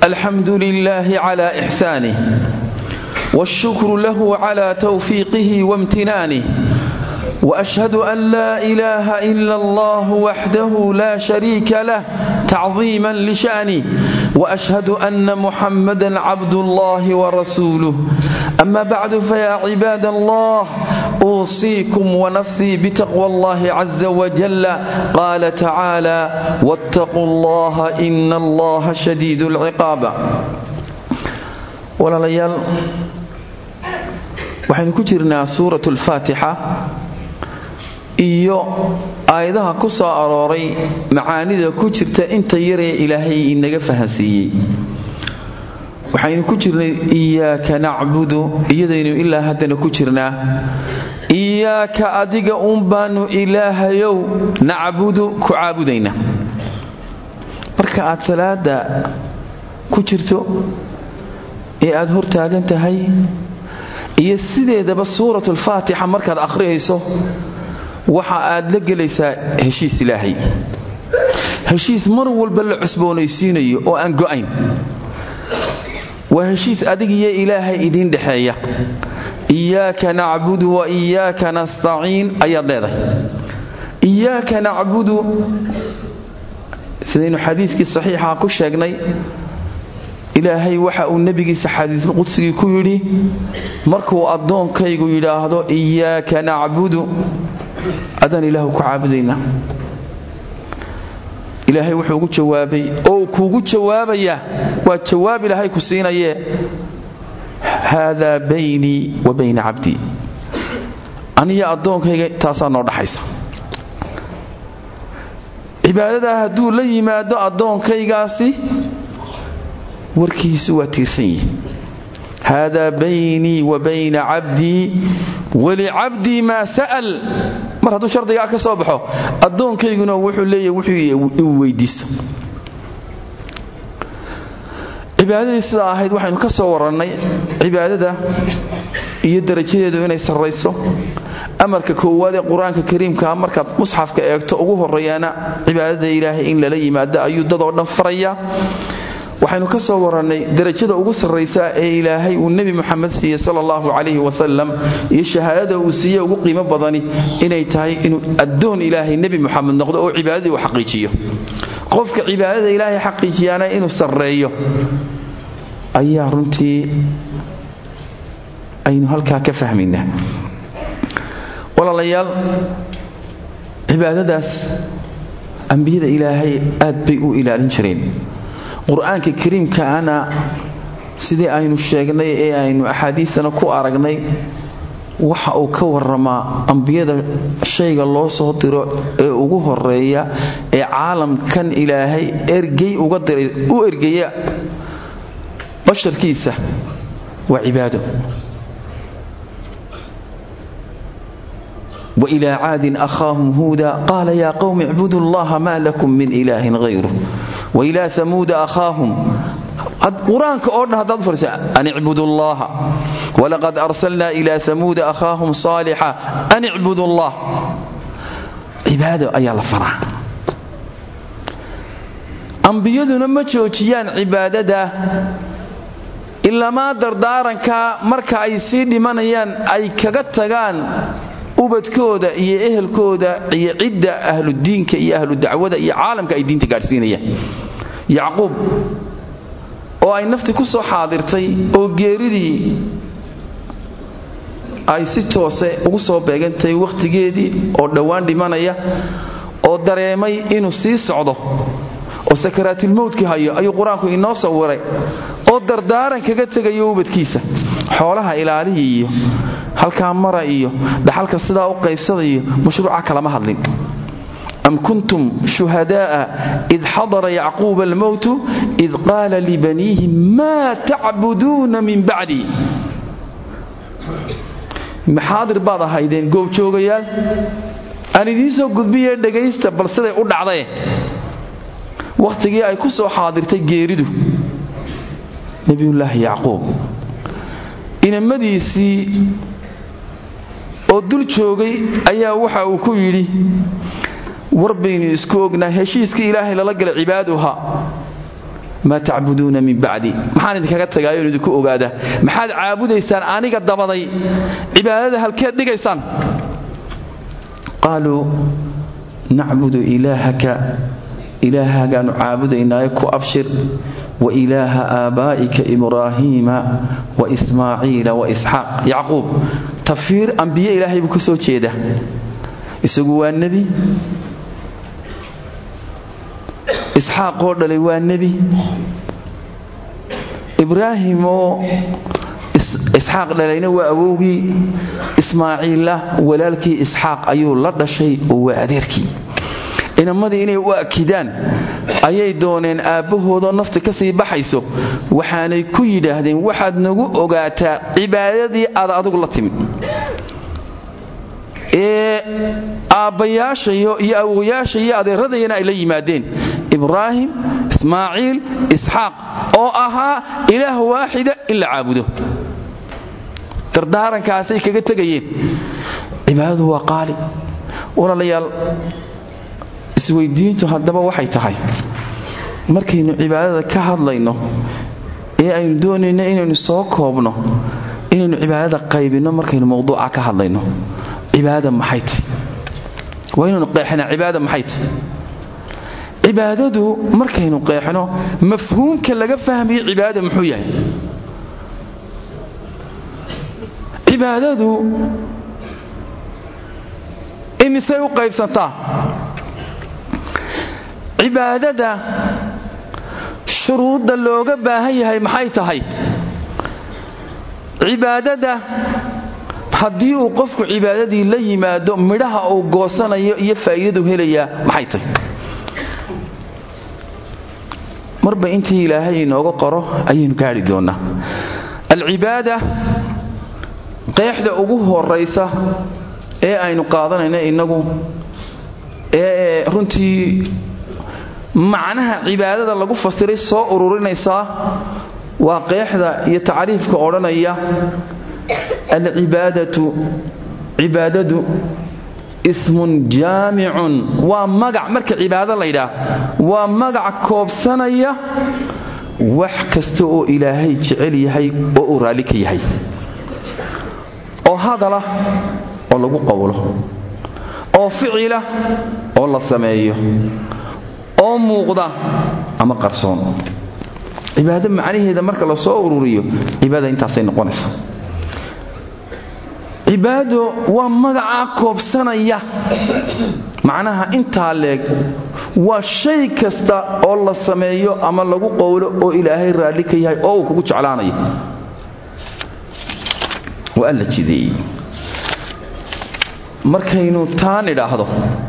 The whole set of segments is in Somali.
الحمد لله على إحسانه والشكر له على توفيقه وامتنانه وأشهد أن لا إله إلا الله وحده لا شريك له تعظيما لشأنه وأشهد أن محمدا عبد الله ورسوله أما بعد فيا عباد الله أوصيكم ونفسي بتقوى الله عز وجل قال تعالى واتقوا الله إن الله شديد العقاب ولا ليال waxaynu ku jirnaa suuratu alfaatixa iyo aayadaha ku soo arooray macaanida ku jirta inta yaree ilaahay inaga fahansiiyey waxaynu ku jirnay iyaaka nacbudu iyadaynu ilaa haddana ku jirnaa iyaaka adiga uun baanu ilaahayow nacbudu ku caabudayna marka aad salaada ku jirto ee aad hor taagan tahay iyo sideedaba suurat alfaatixa markaad akhriyayso waxa aad la gelaysaa heshiis ilaahay heshiis mar walba la cusboonaysiinayo oo aan go'ayn waa heshiis adigiyo ilaahay idiin dhexeeya iyaaka nacbudu wa iyaaka nastaciin ayaad leedahay iyaaka nacbudu sidaynu xadiiskii saxiixa ku sheegnay ilaahay waxa uu nebigiisa xadiisulqudsigii ku yidhi markuu addoonkaygu yidhaahdo iyaaka nacbudu adaan ilaahu ku caabudaynaa ilaahay wuxuu ugu jawaabay oo kuugu jawaabaya waa jawaab ilaahay ku siinayee haadaa baynii wa bayna cabdii aniyo addoonkayga taasaa noo dhaxaysa cibaadadaa hadduu la yimaado addoonkaygaasi warkiisu waa tiirsan yihi haadaa baynii wa bayna cabdii walicabdii maa sa'al mar hadduu shardigaa ka soo baxo addoonkayguna wuxuu leeyahy wuxuu iu weydiisto cibaadadii sidaa ahayd waxaynu ka soo warannay cibaadada iyo darajadeedu inay sarrayso amarka koowaad ee qur-aanka kariimkaa markaad musxafka eegto ugu horreeyaana cibaadada ilaahay in lala yimaado ayuu dadoo dhan faraya waxaynu ka soo warannay darajada ugu sarraysa ee ilaahay uu nebi muxamed siiyey sala allahu calayhi wasalam iyo shahaadada uu siiye ugu qiimo badani inay tahay inuu addoon ilaahay nebi muxamed noqdo oo cibaadadii uu xaqiijiyo qofka cibaadada ilaahay xaqiijiyaana inuu sarreeyo ayaa runtii aynu halkaa ka fahmaynaa walaalayaal cibaadadaas ambiyada ilaahay aad bay u ilaalin jireen qur-aanka kariimkaana sidii aynu sheegnay ee aynu axaadiistana ku aragnay waxa uu ka waramaa ambiyada shayga loo soo diro ee ugu horeeya ee caalamkan ilaahay ergey uga diray u ergeya basharkiisa waa cibaado wailaa caadin akhaahum huuda qaala yaa qowmi icbudu allaha maa lakum min ilaahin hayru wailaa amuuda akhaahum qur-aanka oo dhan haddaad fariso an icbudu allaha walaqad arsalnaa ilaa amuuda akhaahum saalixa an icbudu allah cibaado ayaa la faraa ambiyaduna ma joojiyaan cibaadada ilamaa dardaaranka marka ay sii dhimanayaan ay kaga tagaan ubadkooda iyo ehelkooda iyo cidda ahludiinka iyo ahlu dacwada iyo caalamka ay diinta gaadhsiinayaan yacquub oo ay nafti ku soo xaadirtay oo geeridii ay si toose ugu soo beegantahay wakhtigeedii oo dhowaan dhimanaya oo dareemay inuu sii socdo oo sakaraatulmowdki hayo ayuu qur-aanku inoo sawiray oo dardaaran kaga tegayo ubadkiisa xoolaha ilaalihii iyo halkaa mara iyo dhaxalka sidaa u qaybsada iyo mashruuca kalama hadlin am kuntum shuhadaaa id xadara yacquuba almowtu id qaala libaniihi maa tacbuduuna min bacdi maxaadir baad ahaydeen goobjoogayaal aan idiin soo gudbiye dhegaysta bal siday u dhacdae wakhtigii ay ku soo xaadirtay geeridu nebiyullaahi yacquub inamadiisii oo dul joogay ayaa waxa uu ku yidhi war baynu isku ognaa heshiiskii ilaahay lala galay cibaaduha maa tacbuduuna min bacdi maxaan idinkaga tagaayoon idinku ogaadaa maxaad caabudaysaan aniga dabaday cibaadada halkeed dhigaysaan qaaluu nacbudu ilaahaka ilaahagaanu caabudaynaayo ku abshir wa ilaaha aabaa'ika ibraahiima wa ismaaciila wa isxaaq yacquub tafiir ambiye ilaahay buu ka soo jeeda isagu waa nebi isxaaq oo dhalay waa nebi ibraahim oo isxaaq dhalayna waa awowgii ismaaciilla walaalkii isxaaq ayuu la dhashay oo waa adeerkii inamadii inay u akidaan ayay dooneen aabbahoodoo nafti ka sii baxayso waxaanay ku yidhaahdeen waxaad nagu ogaataa cibaadadii aad adigu la timid ee aabbayaashayo iyo awowayaasha iyo adeeradayana ay la yimaadeen ibraahim ismaaciil isxaaq oo ahaa ilaah waaxida in la caabudo dardaarankaasay kaga tegayeen cibaadadu waa qaali walaalayaal isweydiintu haddaba waxay tahay markaynu cibaadada ka hadlayno ee aynu doonayno inaynu soo koobno inaynu cibaadada qaybinno markaynu mawduuca ka hadlayno cibaadada maxay tahy waa inaynu qeexnaa cibaadada maxay tahy cibaadadu markaynu qeexno mafhuumka laga fahmayo cibaadada muxuu yahay cibaadadu imisay u qaybsantaa cibaadada shuruudda looga baahan yahay maxay tahay cibaadada haddii uu qofku cibaadadii la yimaado midhaha uu goosanayo iyo faa'iidadu helayaa maxay tahay marba intii ilaahay inooga qoro ayaynu gaadhi doonnaa alcibaada qeexda ugu horaysa ee aynu qaadanayno innagu ee runtii macnaha cibaadada lagu fasiray soo ururinaysaa waa qeexda iyo tacriifka odhanaya alcibaadatu cibaadadu ismun jaamicun waa magac marka cibaado laydhaah waa magac koobsanaya wax kasta oo ilaahay jecel yahay oo uu raalli ka yahay oo hadala oo lagu qowlo oo ficila oo la sameeyo oo muuqda ama qarsoon cibaado macnaheeda marka la soo ururiyo cibaada intaasay noqonaysaa cibaado waa magacaa koobsanaya macnaha intaa leeg waa shay kasta oo la sameeyo ama lagu qowlo oo ilaahay raalli ka yahay oo uu kugu jeclaanayo waa alla jideeyey markaynu taan idhaahdo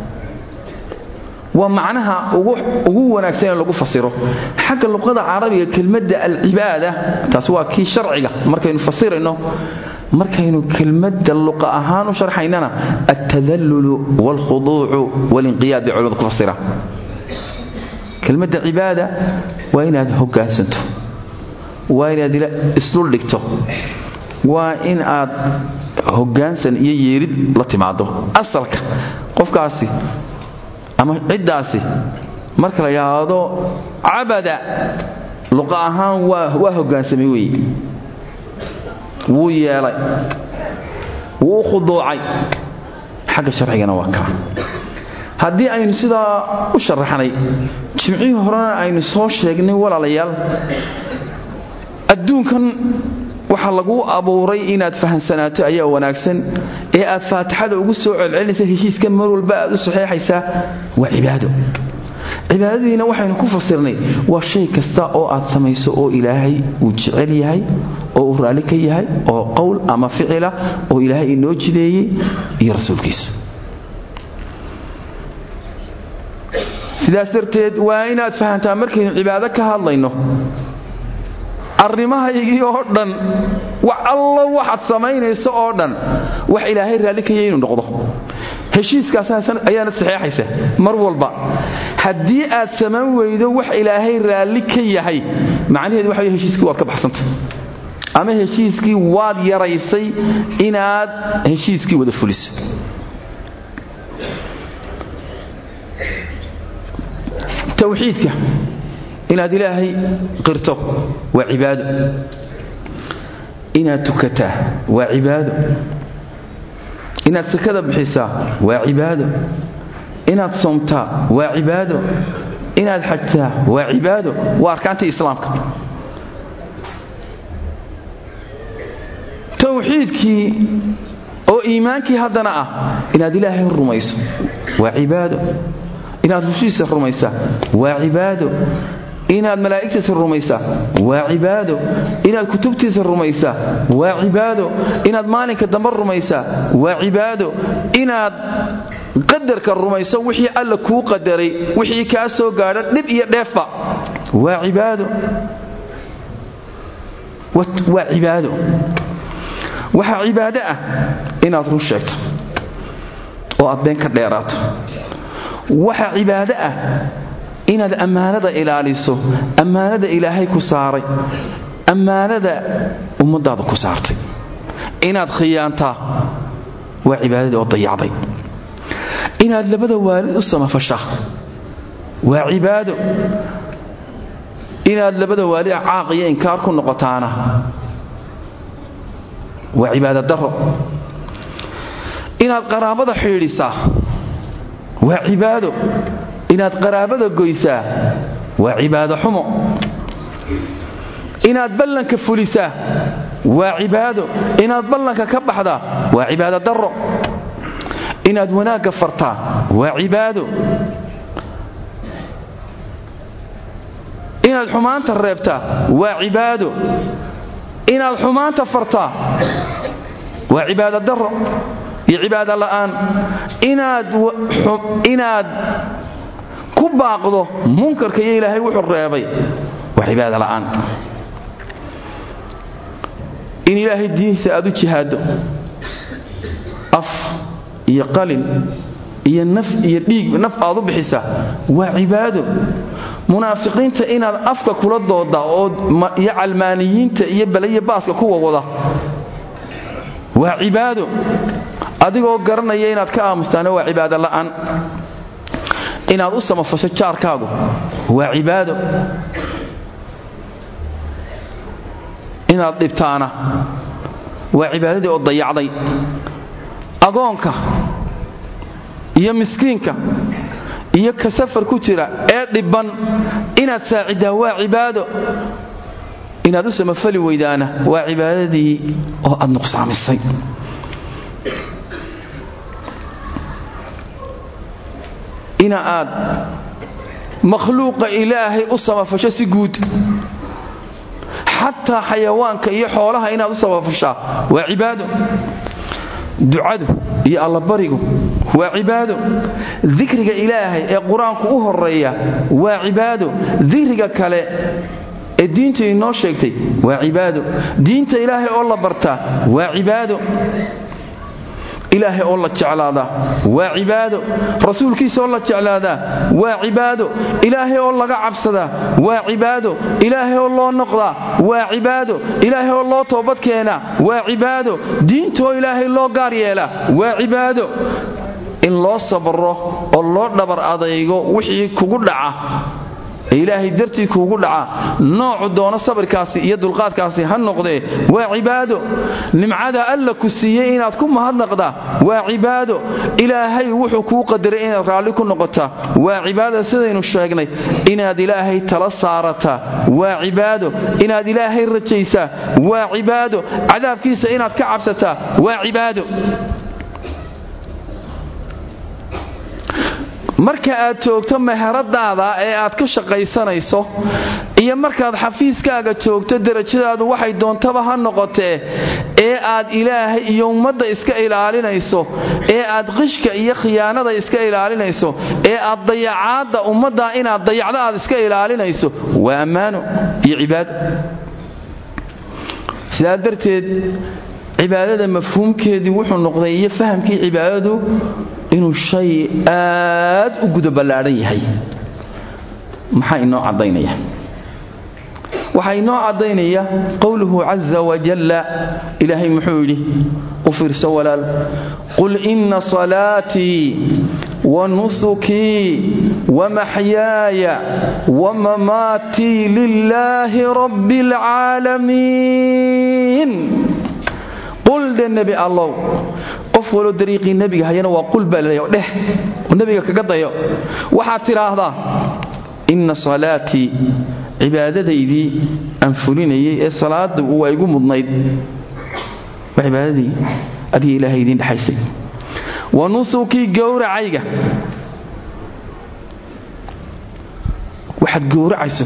waa macnaha ugu wanaagsan in lagu fasiro xagga luqada carabiga kelmadda alcibaada taas waa kii sharciga markaynu fasirayno markaynu kelmadda luqa ahaan u sharxaynana altadallulu waalkhuduucu waalinqiyaad bay culimadu ku fasiraan kelmadda cibaada waa inaad hoggaansanto waa inaad isdhul dhigto waa in aad hoggaansan iyo yeerid la timaado asalka qofkaasi ama ciddaasi marka la yidhaahdo cabada luqa ahaan waa hoggaansamay weeye wuu yeelay wuu u khuduucay xagga sharcigana waa kaa haddii aynu sidaa u sharaxnay jimcihii horena aynu soo sheegnay walaalayaal adduunkan waxaa laguu abuuray inaad fahamsanaato ayaa wanaagsan ee aad faatixada ugu soo celcelinaysa heshiiska mar walba aad u saxeexaysaa waa cibaado cibaadadiina waxaynu ku fasirnay waa shay kasta oo aad samayso oo ilaahay uu jecel yahay oo uu raalli ka yahay oo qowl ama ficila oo ilaahay inoo jideeyey iyo rasuulkiisu sidaas darteed waa inaad fahantaa markaynu cibaado ka hadlayno arrimahaygii oo dhan wax allo waxaad samaynayso oo dhan wax ilaahay raalli ka yahay inuu noqdo heshiiskaas ayaanad saxeexaysa mar walba haddii aad samayn weydo wax ilaahay raalli ka yahay macnaheedu waxa heshiiskii waad ka baxsantay ama heshiiskii waad yaraysay inaad heshiiskii wada fuliso tawxiidka inaad ilaahay qirto waa cibaado inaad tukataa waa cibaado inaad sakada bixisaa waa cibaado inaad soomtaa waa cibaado inaad xajtaa waa cibaado waa arkaantii islaamka tawxiidkii oo iimaankii haddana ah inaad ilaahay rumayso waa cibaado inaad rushiisa rumaysaa waa cibaado inaad malaa'igtiisa rumaysaa waa cibaado inaad kutubtiisa rumaysaa waa cibaado inaad maalinka dambe rumaysaa waa cibaado inaad qadarka rumayso wixii alla kuu qadaray wixii kaa soo gaadha dhib iyo dheefba waa cibaado waa cibaado waxaa cibaado ah inaad run sheegto oo aad been ka dheeraato waxaa cibaado ah inaad ammaanada ilaaliso ammaanada ilaahay ku saaray ammaanada ummadaada ku saartay inaad khiyaantaa waa cibaadadii oo dayacday inaad labada waalid u samafashaa waa cibaado inaad labada waalid caaq iyo inkaar ku noqotaana waa cibaado daro inaad qaraabada xidhiidhisaa waa cibaado inaad qaraabada goysaa waa cibaado xumo inaad ballanka fulisaa waa cibaado inaad ballanka ka baxdaa waa cibaado daro inaad wanaagga fartaa waa cibaado inaad xumaanta reebtaa waa cibaado inaad xumaanta fartaa waa cibaado daro iyo cibaado la'aan inaad ku baaqdo munkarka iyo ilaahay wuxuu reebay waa cibaado la'aan in ilaahay diintiisa aad u jihaaddo af iyo qalin iyo naf iyo dhiig naf aad u bixisaa waa cibaado munaafiqiinta inaad afka kula dooda oo iyo calmaaniyiinta iyo balayo baaska kuwa wada waa cibaado adigoo garanaya inaad ka aamustaana waa cibaado la'aan inaad u samafasho jaarkaagu waa cibaado inaad dhibtaana waa cibaadadii oo dayacday agoonka iyo miskiinka iyo ka safar ku jira ee dhibban inaad saaciddaa waa cibaado inaad u samafali weydaana waa cibaadadii oo aad nuqsaamisay ina aad makhluuqa ilaahay u samafasho si guud xataa xayawaanka iyo xoolaha inaad u samafashaa waa cibaado ducadu iyo allabarigu waa cibaado dikriga ilaahay ee qur-aanku u horeeya waa cibaado dikriga kale ee diintu inoo sheegtay waa cibaado diinta ilaahay oo la bartaa waa cibaado ilaahay oo la jeclaadaa waa cibaado rasuulkiisa oo la jeclaadaa waa cibaado ilaahay oo laga cabsadaa waa cibaado ilaahay oo loo noqdaa waa cibaado ilaahay oo loo toobad keenaa waa cibaado diintaoo ilaahay loo gaar yeelaa waa cibaado in loo sabro oo loo dhabar adaygo wixii kugu dhaca ee ilaahay dartii kuugu dhaca noocu doono sabirkaasi iyo dulqaadkaasi ha noqdee waa cibaado nimcada alla ku siiyey inaad ku mahadnaqdaa waa cibaado ilaahay wuxuu kuu qadaray inaad raalli ku noqotaa waa cibaado sidaynu sheegnay inaad ilaahay tala saarataa waa cibaado inaad ilaahay rajaysaa waa cibaado cadaabkiisa inaad ka cabsataa waa cibaado marka aad joogto meheradaada ee aad ka shaqaysanayso iyo markaad xafiiskaaga joogto derajadaadu waxay doontaba ha noqotee ee aad ilaahay iyo ummadda iska ilaalinayso ee aad qishka iyo khiyaanada iska ilaalinayso ee aad dayacaadda ummadda inaad dayacdo aad iska ilaalinayso waa ammaano iyo cibaado sidaa darteed cibaadada mafhuumkeedii wuxuu noqday iyo fahamkii cibaadadu inuu shay aad u guda ballaadhan yahay maxaa inoo caddaynaya waxaa inoo caddaynaya qowluhu caza wajalla ilaahay muxuu yidhi u fiirso walaal qul inna salaatii wa nusukii wamaxyaaya wamamaatii lilaahi rabbi alcaalamiin qul dhe nebi allow qof waloo dariiqii nebiga hayana waa qul baa laleeya dheh oo nebiga kaga dayo waxaad tidhaahdaa inna salaatii cibaadadaydii aan fulinayay ee salaada waa igu mudnayd waa cibaadadii adiga ilaahay idiin dhexaysay wa nusukii gowracayga waxaad gowracayso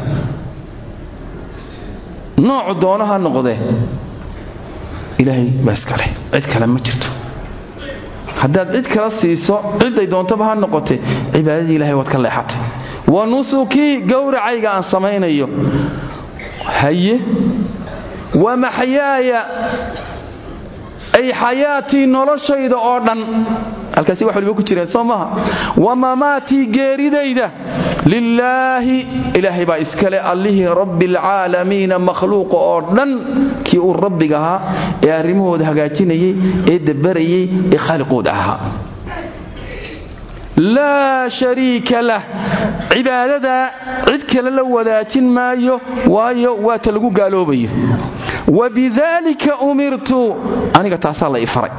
noocu doono ha noqdee ilaahay baa iskaleh cid kale ma jirto haddaad cid kala siiso ciday doontaba ha noqote cibaadadii ilahay waad ka leexatay wa nusukii gowracayga aan samaynayo haye wa maxyaaya ay xayaatii noloshayda oo dhan halkaasi wax waliba ku jireen soo maha wa mamaatii geeridayda lilaahi ilaahay baa iskale allihii rabbi alcaalamiina makhluuqa oo dhan kii uu rabbiga ahaa ee arrimahooda hagaajinayay ee dabarayay ee khaaliqooda ahaa laa shariika lah cibaadadaa cid kale la wadaajin maayo waayo waata lagu gaaloobayo wa bidaalika umirtu aniga taasaa la i faray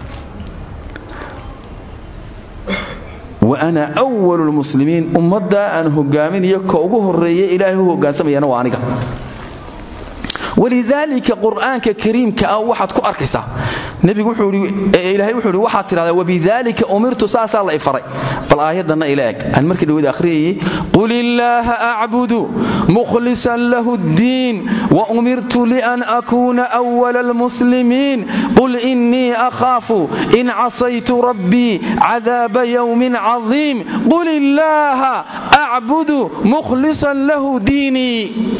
wa ana walu lmuslimiin ummaddaa aan hogaaminayo ka ugu horeeye ilaahay u hogaansamayana waa aniga walidaalika qur'aanka kariimka ah waxaad ku arkaysaa nebigu ilaahay wuxuu ihi waxaad tidhahdaa wabidaalika umirtu saasaa la i faray bal aayaddanna ila eg aan markii dhaweed akhriyayay qul illaaha acbudu mukhlisan lahu ddiin wa umirtu lian akuuna awala almuslimiin qul innii akhaafu in casaytu rabbii cadaaba yowmin cadiim qul illaaha acbudu mukhlisan lahu diinii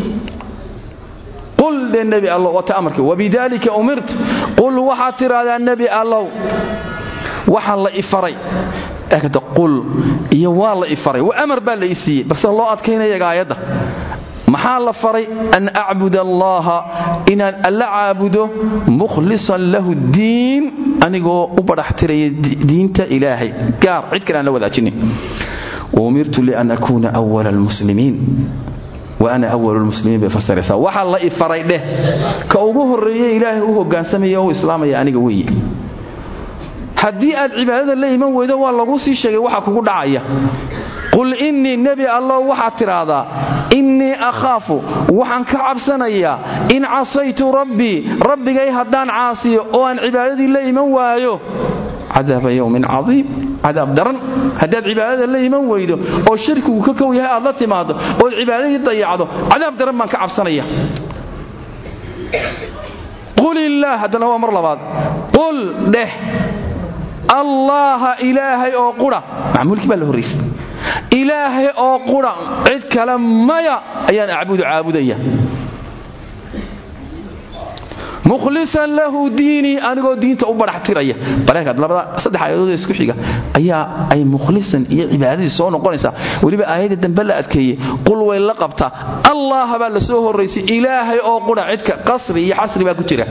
qul dhe nebi allow wata amarka wabidaalika umirt qul waxaad tidhaahdaa nebi allow waxaa la ifaray eegada qul iyo waa la ifaray wa amar baa la i siiyey balse loo adkaynaya gaayadda maxaa la faray an acbud allaha inaan alla caabudo mukhlisan lahu diin anigoo u badhaxtiraya diinta ilaahay gaar cid kale aan la wadaajinin waumirtu lian akuuna wala almuslimiin waana awalu lmuslimiin bay fasiraysaa waxaa la ifaray dheh ka ugu horreeye ilaahay u hogaansamaya o u islaamaya aniga weeye haddii aad cibaadada la iman weydo waa laguu sii sheegay waxa kugu dhacaya qul innii nebi allow waxaad tidhaahdaa innii akhaafu waxaan ka cabsanayaa in casaytu rabbii rabbigay haddaan caasiyo oo aan cibaadadii la iman waayo cadaaba yowmin cadiim cadaab daran haddaad cibaadada la iman weydo oo shirkigu ka kow yahay aad la timaado ood cibaadadii dayacdo cadaab daran baan ka cabsanaya qul illaah haddana waa mar labaad qul dheh allaaha ilaahay oo qudha macmuulkii baa la horraysay ilaahay oo qudha cid kale maya ayaan acbudu caabudaya mukhlisan lahu diinii anigoo diinta u badhaxtiraya bareekaad labada saddex aayadood ee isku xiga ayaa ay mukhlisan iyo cibaadadii soo noqonaysaa weliba aayadda dambe la adkeeyey qul way la qabtaa allah baa la soo horraysay ilaahay oo qudha cidka qasri iyo xasri baa ku jira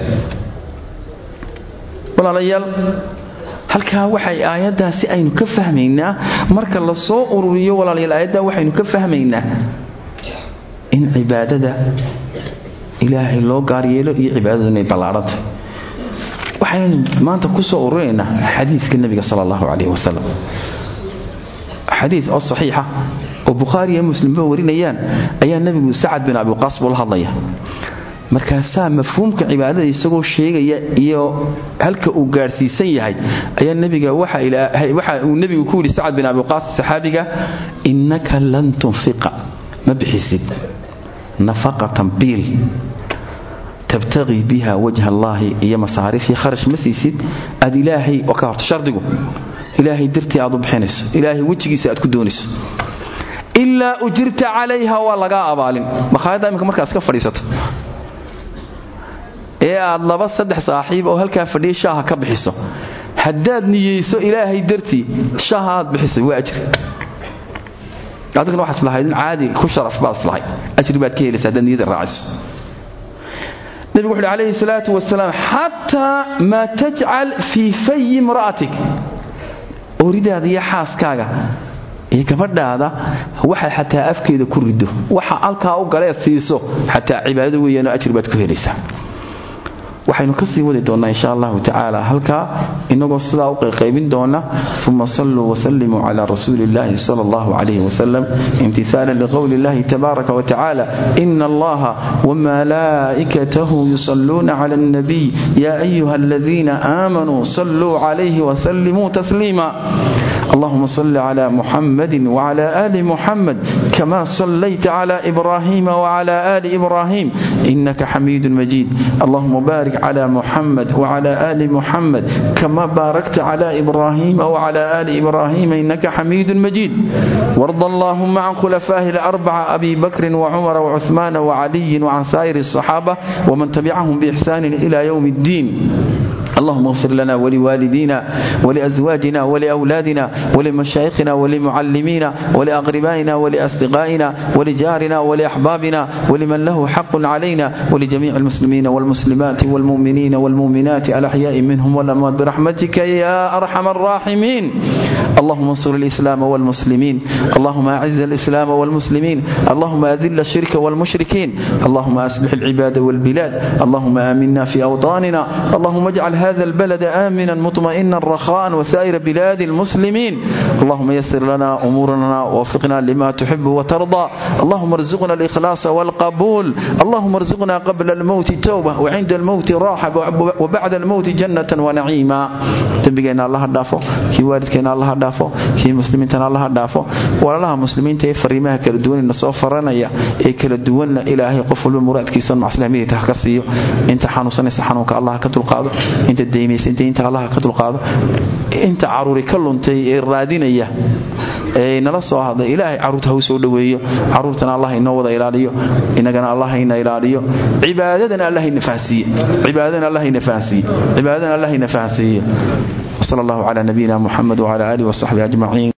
walaalayaal halkaa waxay aayaddaasi aynu ka fahmaynaa marka la soo ururiyo walaalayaal aayaddaa waxaynu ka fahmaynaa in cibaadada ilaahay loo gaar yeelo iyo cibaadadu inay ballaadhantay waxaynu maanta ku soo ururinaynaa xadiidka nebiga sala allahu calayh wasalam xadiid oo saxiixa oo bukhaari iyo muslimba warinayaan ayaa nebigu sacad bin abiqaas buu la hadlaya markaasaa mafhuumka cibaadada isagoo sheegaya iyo halka uu gaadhsiisan yahay ayaa nebiga waxa uu nebigu ku yidhi sacad bin abiqaas saxaabiga innaka lan tunfiqa ma bixisid nafaqatan biil tabtaqii biha wajha allaahi iyo masaariifii kharash ma siisid aad ilaahay oo ka horto shardigu ilaahay dartii aad u bixinayso ilaahay wejigiisa aad ku doonayso ilaa ujirta calayha waa lagaa abaalin makhaayadda iminka markaas ka fadhiisato ee aad laba saddex saaxiib oo halkaa fadhiya shaaha ka bixiso haddaad niyeyso ilaahay dartii shaaha aad bixisay waa ajri adigna waxaad islahayd in caadi ku sharaf baad islahay ajri baad ka helaysa haddaad niyada raaciso nebigu wuxu uhi calayhi salaatu wasalaam xataa maa tajcal fii fayi imra'atik ooridaada iyo xaaskaaga iyo gabadhaada waxay xataa afkeeda ku rido waxa alkaa u galeed siiso xataa cibaadada weeyaanoo ajir baad ku helaysaa waxaynu ka sii wadi doonnaa insha allahu tacaala halkaa inagoo sidaa u qayqaybin doona uma saluu wasalimuu cala rasuuli illahi sal allahu calayh wasalam imtihaalan liqowli illahi tabaaraka watacaala ina allaha wamalaa'ikatahu yusalluuna cala alnabiy ya ayuha aladiina aamanuu saluu calayhi wasalimuu tasliima اللهم صل على محمد وعلى آل محمد كما صليت على إبراهيم وعلى آل إبراهيم إنك حميد مجيد اللهم بارك على محمد وعلى آل محمد كما باركت على إبراهيم وعلى آل إبراهيم إنك حميد مجيد وارض اللهم عن خلفائه الأربعة أبي بكر وعمر وعثمان وعلي وعن سائر الصحابة ومن تبعهم بإحسان إلى يوم الدين اللهم اغفر لنا ولوالدينا ولأزواجنا ولأولادنا ولمشايخنا ولمعلمينا ولأقربائنا ولأصدقائنا ولجارنا ولأحبابنا ولمن له حق علينا ولجميع المسلمين والمسلمات والمؤمنين والمؤمنات الأحياء منهم والأموات برحمتك يا أرحم الراحمين اللهم انصر الإسلام والمسلمين اللهم أعز الإسلام والمسلمين اللهم أذل الشرك والمشركين اللهم أصلح العباد والبلاد اللهم آمنا في أوطاننا اللهم اجعل هذا البلد آمنا مطمئنا رخاء وسائر بلاد المسلمين اللهم يسر لنا أمورنا ووفقنا لما تحب وترضى اللهم ارزقنا الإخلاص والقبول اللهم ارزقنا قبل الموت توبة وعند الموت راحة وبعد الموت جنة ونعيما تنبقينا الله دافو كي والدكينا الله دافو كي مسلمين الله دافو ولا مسلمين تفريمها كلا دوان النصوف فرانيا إيه كلا دوان إلهي قفل المراد كيسان مع سلامية تحكسيو انت حانوسان سحانوك الله كتل قادو inta daymaysantay inta allaha ka dulqaado inta caruuri ka luntay ee raadinaya ee nala soo hadlay ilaahay caruurta ha u soo dhoweeyo caruurtana allah inoo wada ilaaliyo inagana allah ina ilaaliyo cibaadadana allah ina fahansiiye cibaadadana allah ina fahansiiye cibaadadana allah ina fahansiiye وصلى الله على نبينا محمد وعلى آله وصحبه أجمعين